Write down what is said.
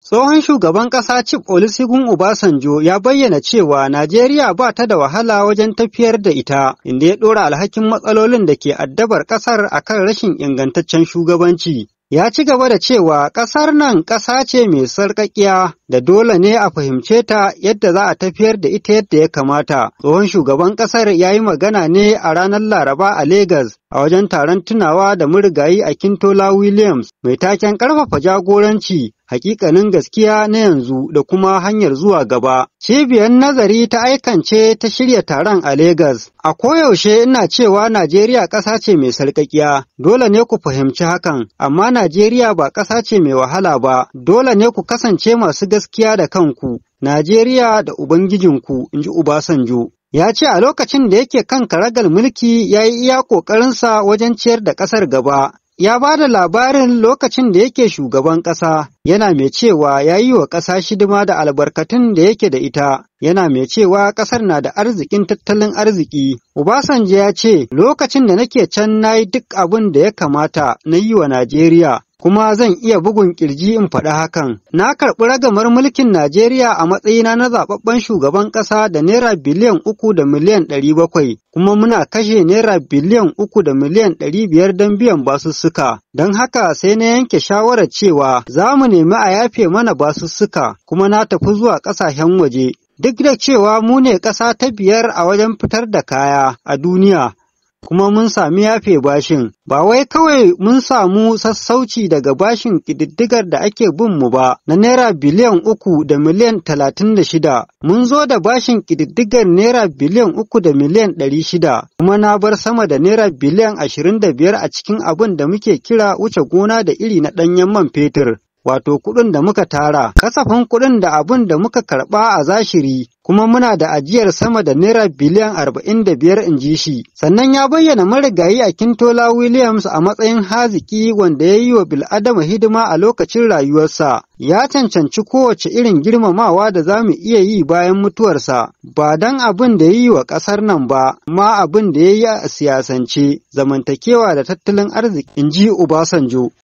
Tsohon shugaban ƙasa Chief Olusegun Obasanjo ya bayyana cewa Najeriya ba ta da wahala wajen tafiyar da ita, inda ya ɗora alhakin matsalolin da ke addabar ƙasar akan rashin ingantaccen shugabanci. Ya ci gaba da cewa ƙasar nan ƙasa ce mai sarƙaƙiya da dole ne a fahimce ta yadda za a tafiyar da ita yadda ya kamata. Tsohon shugaban ƙasar ya yi magana ne a ranar Laraba a Legas a wajen taron tunawa da murigayi a Kintola Williams mai taken ƙarfafa jagoranci hakikanin gaskiya na yanzu da kuma hanyar zuwa gaba. Cibiyar nazari ta aikance ta shirya taron a Legas. A koyaushe ina cewa Najeriya ƙasa ce mai sarƙaƙiya, dole ne ku fahimci hakan, amma Najeriya ba ƙasa ce mai wahala ba, dole ne ku kasance masu gaskiya da kanku. Najeriya da Ubangijinku, in ji Ubasanjo. ya ce a lokacin da yake kan karagal mulki ya yi iya ƙoƙarinsa wajen ciyar da ƙasar gaba. Ya ba da labarin lokacin da yake shugaban ƙasa, yana mai cewa ya yi wa ƙasa shidima da albarkatun da yake da ita, yana mai cewa ƙasar na da arzikin tattalin arziki. Obasanjo ya ce, lokacin da nake can na yi duk abin da ya kamata na yi wa Najeriya, kuma zan iya bugun kirji in faɗi hakan. Na karɓi ragamar mulkin Najeriya a matsayina na zaɓaɓɓen shugaban ƙasa da naira biliyan uku da miliyan ɗari bakwai, kuma muna kashe naira biliyan uku da miliyan ɗari biyar don biyan basussuka. Don haka sai na yanke shawarar cewa za mu nemi a yafe mana basussuka, kuma na tafi zuwa ƙasashen waje. Duk da cewa mu ne ƙasa ta biyar a wajen fitar da kaya a duniya, kuma mun sami yafe bashin, ba wai kawai mun samu sassauci daga bashin ƙididdigar da ake bin mu ba na naira biliyan uku da miliyan talatin da shida, mun zo da bashin ƙididdigar naira biliyan uku da miliyan ɗari shida, kuma na bar sama da naira biliyan ashirin da biyar a cikin abin da muke kira wuce gona da iri na ɗanyen man fetur. Wato kuɗin da muka tara, kasafin kuɗin da abin da muka karɓa a zashiri, kuma muna da ajiyar sama da naira biliyan arba'in da biyar in ji shi. Sannan ya bayyana marigayi a Kintola Williams a matsayin haziki wanda ya yi wa bil'adama hidima a lokacin rayuwarsa. Ya cancanci kowace irin girmamawa da za mu iya yi bayan mutuwarsa, ba don abin da ya yi wa ƙasar nan ba, ma abin da ya yi a siyasance, zamantakewa da tattalin arziki, in ji Obasanjo.